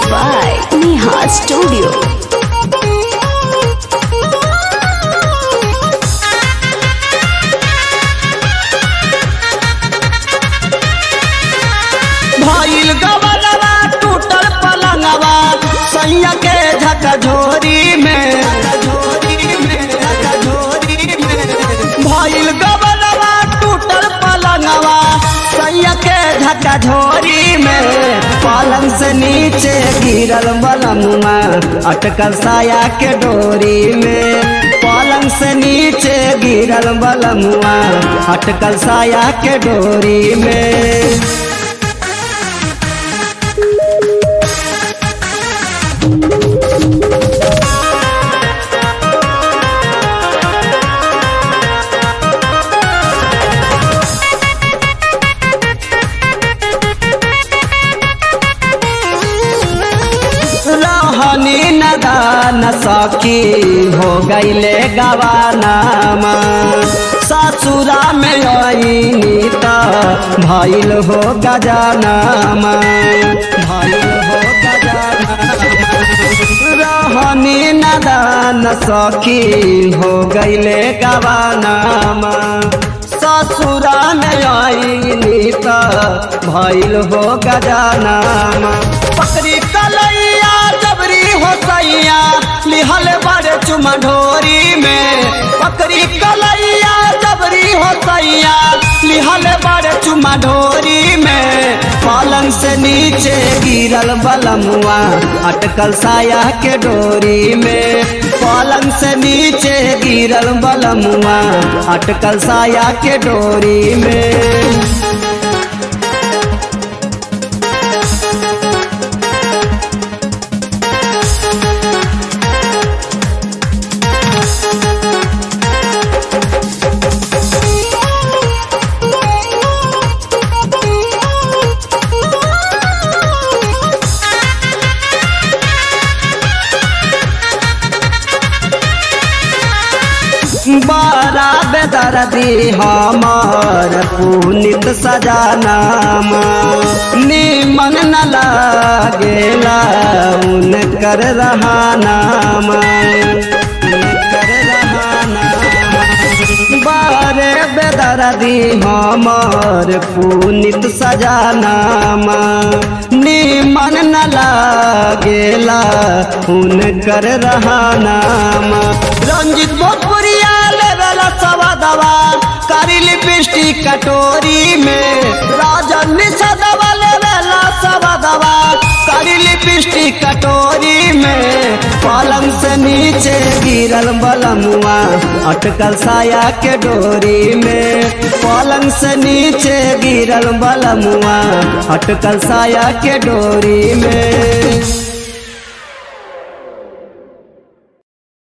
by Neha Studio. भइल गवलवा टूटल पलंगवा सैया के झकझोरी में भइल गवलवा टूटल पलंगवा सैया के झकझोरी में पलंग से नीचे गिरल बलमुआ अटकल साया के डोरी में पलंग से नीचे गिरल बलमुआ अटकल साया के डोरी में रहनी नदान सखी हो गईले गवानामा ससुरा में आईनी त भइल हो गजानामा भइल हो गजानामा रहनी नदान सखी हो गईले गवानामा ससुरा में आईनी त भइल हो गजानामा पकड़ी कलैया जबरी हो सैया लिहल बड़े चुमा ढोरी में पकड़ी कलैया जबरी हो सैया लिहल बड़े चुमा ढोरी में पलंग से नीचे गिरल बलमुआ अटकल साया के डोरी में पलंग से नीचे गिरल बलमुआ अटकल साया के डोरी में बड़ा बेदर्दी हमार पुनित सजानाम निमन न लागेला उनकर रहानाम उनकर रहानाम बारे बेदर्दी हमार पुनित सजानाम निमन न लागेला उनकर रहानाम रंजित भोजपुरिया लेवेला सवा दवा कारी लिपस्टिक कटोरी में राजन निषदवा लेवेला सवा दवा कारी लिपस्टिक कटोरी में पलंग से नीचे गिरल बलमुआ अटकल साया के डोरी में पलंग से नीचे गिरल बलमुआ अटकल साया के डोरी में